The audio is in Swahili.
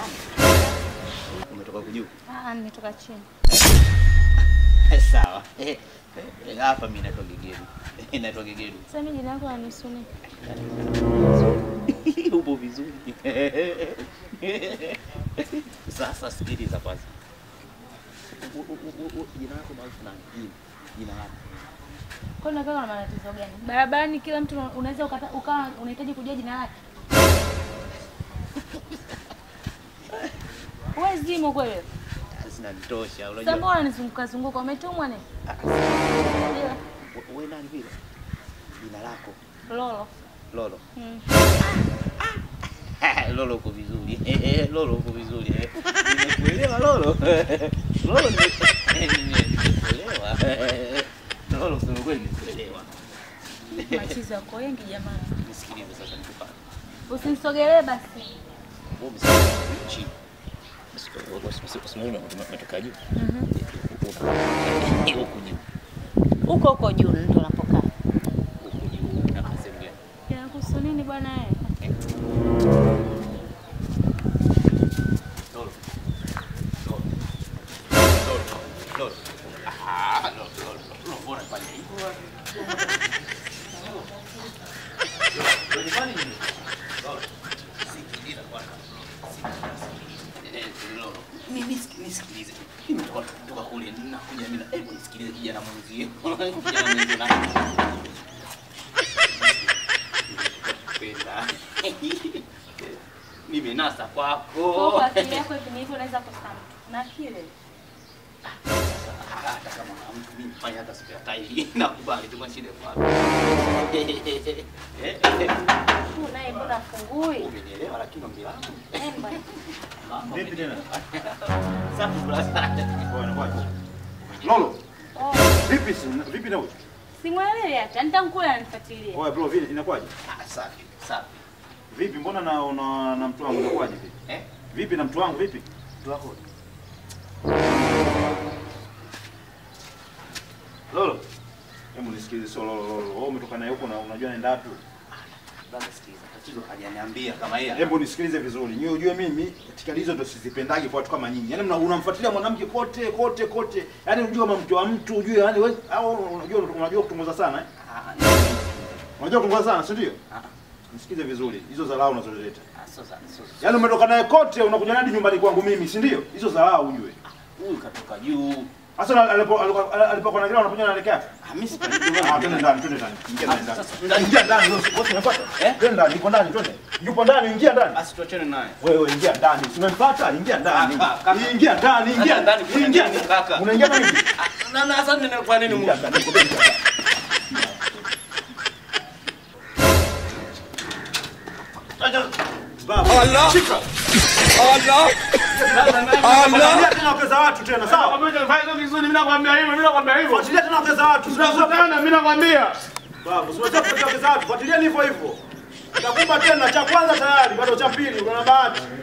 Umetoka kujuu? Ah, nimetoka chini. Sawa. Eh, eh, Hapa mimi naitwa Gegedu. Naitwa Gegedu. Sasa mimi jina lako lanisuni. Upo vizuri. Sasa sikiliza kwanza. U- u- u- u- Jina lako maarufu nani? Jina. Jina lako. Kwa nini unakaa na matatizo gani? Barabarani kila mtu unaweza ukata- ukawa unahitaji kujua jina lake. Wewe zimo kweli? Zinanitosha. Sasa Unajua mbona unanizunguka zunguka? Umetumwa nini? Ndio. we- we nani vile? Jina lako Lolo. Lolo. Mm. Lolo uko vizuri. Eh, eh, Lolo uko vizuri. eh. Nimekuelewa Lolo. Lolo nime- nimekuelewa. Lolo sema kweli nimekuelewa. Machizo yako wengi jamani. Nisikilize sasa nikupate. Usinisogelee basi. Wewe umesema chini. Usimwona umetoka juu. Mhm. Huku juu. Huko huko juu ndo unapokaa. Huku juu. Na sehemu gani? Yanakuhusu nini bwana wewe? Lolo. Lolo. Lolo. Lolo. Ah, Lolo, Lolo. Lolo, mbona unafanya hivyo? Lolo, unafanya nini? Lolo. Sikiliza kwanza. Sikiliza. Eh, Lolo. Mimi siki- nisikilize. Mimi toka toka kule nakuja mimi na hebu nisikilize kijana mwenzio. Kijana mwenzio na kupenda. Nimenasa kwako. Kwa akili yako hivi hivyo unaweza kusema. Na kile. hata kama mtu mimi fanya hata spare tire nakubali tu kwa shida kwa Huyu naye mbona fungui? umenielewa lakini ombi langu Emba. Vipi tena? safi brasa Bwana bwana. Lolo, Oh, vipi si- vipi na wewe? simwelewi hata. Nitamkula anifuatilie. Oya bro, vile inakuwaje? safi safi Vipi mbona na una na mtu wangu inakuwaje vipi? eh Vipi na mtu wangu vipi? tu wako Lolo. Hebu nisikilize sio Lolo Lolo. Wewe umetoka naye huko na unajua naenda wapi? baba sikiliza tatizo hajaniambia kama yeye Hebu nisikilize vizuri. Nyie ujue mimi itikadi hizo ndo sizipendagi kwa watu kama nyinyi. Yaani mna- unamfuatilia mwanamke kote kote kote. Yaani unajua kama mke wa mtu ujue yaani wewe au unajua unajua kutongoza sana eh? Ah, Unajua kutongoza sana, si ndio? ah, Nisikize vizuri. Hizo dharau unazoleta. ah, sio sana sio Yaani umetoka naye kote unakuja hadi nyumbani kwangu mimi, si ndio? Hizo dharau ujue. huyu katoka juu Sasa alipo alipokuwa na kile unakuja unaelekea. ah mimi sipendi Ah, twende ndani, twende ndani. Ingia ndani. ndani. Sasa, ndani. Ingia ndani, wewe wote unapata? Eh? Twende ndani, yuko ndani, twende. Yupo ndani, ingia ndani. basi tuachane naye Wewe ingia ndani. Si umempata? Ingia ndani. Kaka, kaka. Ingia ndani, ingia Kaka, ndani, kuna Ingia nini, kaka? Unaingia ndani. Ah, na na sasa nina kwa nini Ingia Mungu ndani. Ingia ndani. Baba. Allah. Shika. Allah. Fuatilia tena wake za watu tena, sawa? Fuatilia tena wake za watu. Babu, usiwache kufuatilia wake za watu. Fuatilia hivyo hivyo. Nitakupa tena cha kwanza tayari, bado cha pili una bahati.